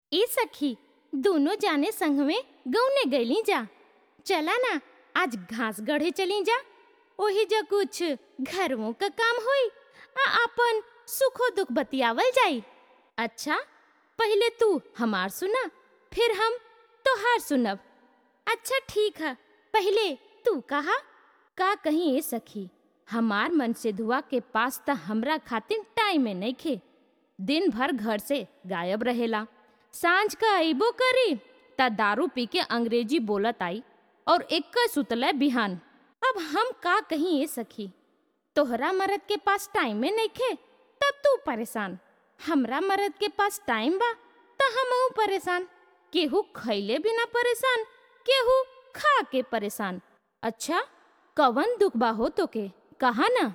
ए सखी दोनों जाने संग में गौने गईली जा चला ना आज घास गढ़े चली जा ओही जा कुछ घरों का काम होई आ अपन सुखो दुख बतियावल जाई अच्छा पहले तू हमार सुना फिर हम तोहार सुनब अच्छा ठीक है पहले तू कहा का कहीं ए सखी हमार मन से धुआ के पास त हमरा खातिर टाइम में नहीं खे दिन भर घर से गायब रहेला सांझ का अइबो करी त दारू पी के अंग्रेजी बोलत आई और एक सुतले बिहान अब हम का कहीं ए सखी तोहरा मरद के पास टाइम में नहीं खे तब तू परेशान हमरा मरद के पास टाइम बा त हम परेशान केहू खैले बिना परेशान केहू खा के परेशान अच्छा कवन दुख बा हो तो के कहा ना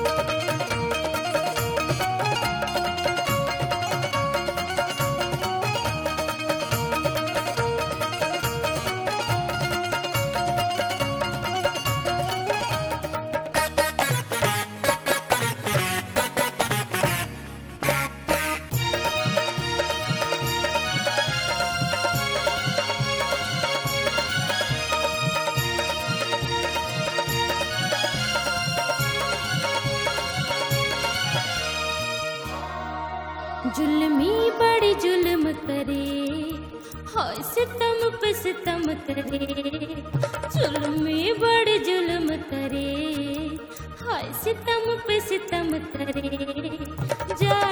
जुल्मी बड़ी जुल्म करे हाय सितम पे सितम करे जुल्मी बड़ी जुल्म करे हाय सितम पे सितम करे जा